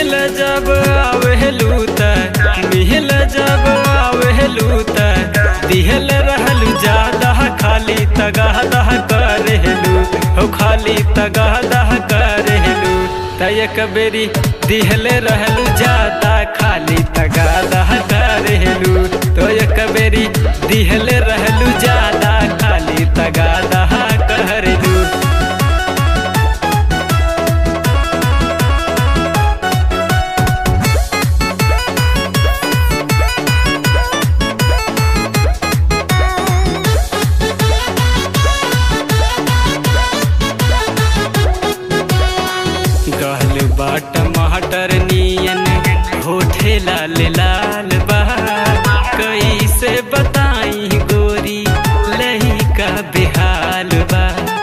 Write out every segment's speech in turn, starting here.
मिल जब आवेलू त मिल जब आवेलू त दिहल रहलू ज्यादा खाली तगादा करेलू हो खाली तगादा करेलू त एक बेरी दिहल रहलू ज्यादा खाली तगादा करेलू तो एक बेरी दिहल रहलू ज्यादा खाली तगादा करेलू गहल बाट टमाटर नियन होठे लाल लाल बा कैसे बताई गोरी लही का बेहाल बा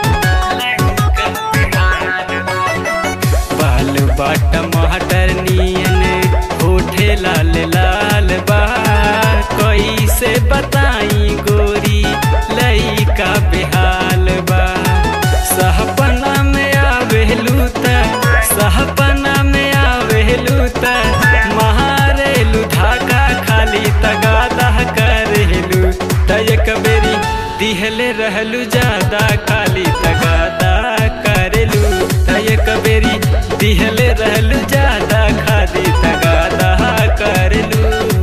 बाल बा टमाटर नियन होठे लाल लाल बा कैसे बताई गोरी लही का बेहाल बा सहपना में आवेलू त सहपना में आवेलू त महारेलू धाका खाली तगादा करेलू त एक बेरी दिहले रहलू ज्यादा खाली तगादा करेलू त एक बेरी दिहले रहलू ज्यादा खाली तगादा करेलू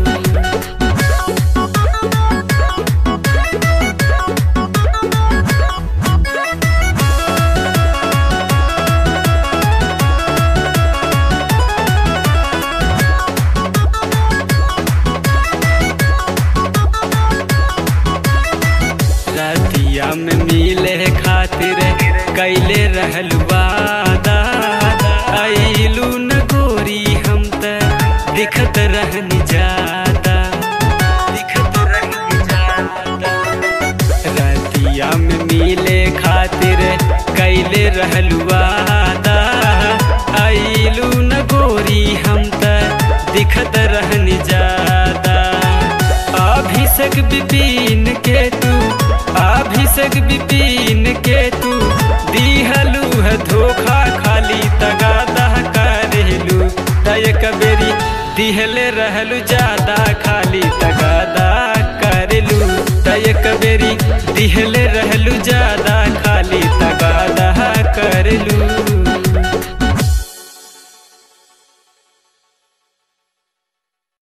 रतिया में मिले खातिर कैले रहल वादा आइलू न गोरी हम त दिखत रहनी जादा दिखत रहनी जादा रतिया में मिले खातिर कैले रहल वादा आइलू न गोरी हम त दिखत रहनी जादा अभिषेक विपिन के तू अभिषेक विपिन के तू दिहलू है धोखा खाली तगादा करेलू तयक बेरी दिहले रहलू ज्यादा खाली तगादा करेलू तयक बेरी दिहले रहलू ज्यादा